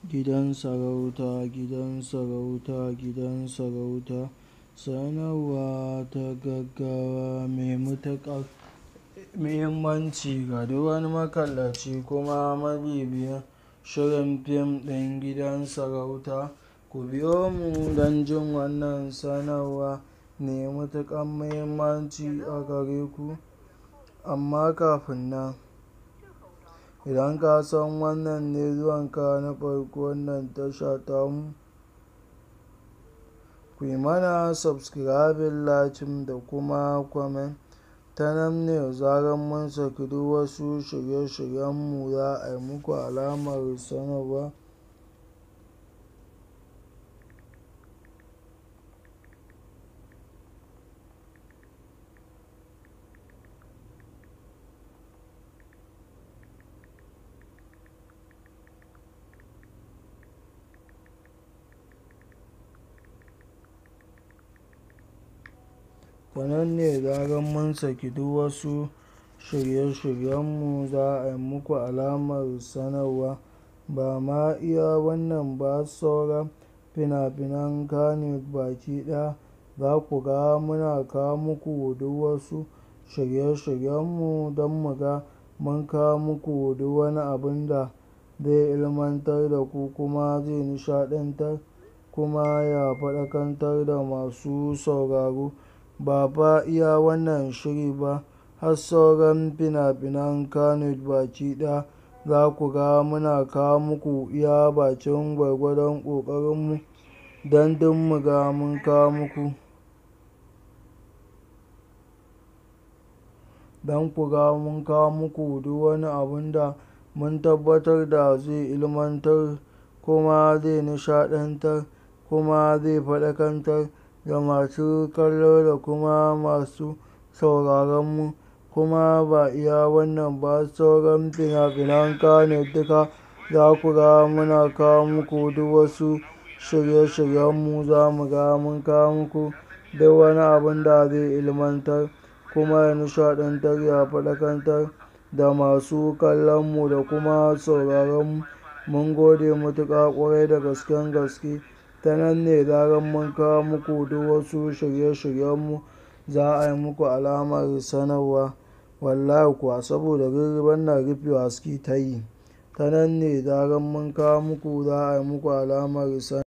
Gidan sarauta, gidan sarauta, gidan sarauta. Sanarwa ta gaggawa mai matuƙar muhimmanci ga duk wani makallaci kuma mabibiyin shirin fim ɗin gidan sarauta. Ku biyo mu don jin wannan sanarwa mai matuƙar muhimmanci a gare ku. Amma kafin nan, idan ka san wannan ne zuwanka na farko wannan tasha tamu, ku yi mana subscribing, liking da kuma comment. Ta nan ne da zarar mun saki duk wasu shirye-shiryenmu za a yi muku alamar sanarwa. Ta nan ne da zarar mun saki duk wasu shirye-shiryenmu za a yi muku alamar sanarwa. Ba ma iya wannan ba sauran fina-finan Kannywood baki ɗaya za ku ga muna kawo muku duk wasu shirye-shiryenmu don mu ga mun kawo muku duk wani abun da zai ilmantar da ku kuma zai nishaɗantar kuma ya faɗakantar da masu sauraro. Ba fa iya wannan shiri ba har sauran fina-finan Kannywood baki ɗaya za ku ga muna kawo muku iya bakin gwargwadon ƙoƙarinmu don duk mu ga mun kawo muku. Don ku ga mun kawo muku duk wani abun da mun tabbatar da zai ilmantar kuma zai nishaɗantar kuma zai faɗakantar da masu kallo da kuma masu sauraronmu. Kuma ba iya wannan ba sauran fina-finan Kannywood duka za ku ga muna kawo muku duk wasu shirye-shiryenmu za mu ga mun kawo muku duk wani abun da zai ilmantar kuma ya nishaɗantar ya faɗakantar da masu kallonmu da kuma sauraronmu. Mun gode matuƙa ƙwarai da gasken gaske. Ta nan ne da zarar mun kawo muku duk wasu shirye-shiryenmu za a yi muku alamar sanarwa. Wallahi kuwa saboda wannan rufewa suke ta yi. Ta nan ne da zarar mun kawo muku za a yi muku alamar sanarwa.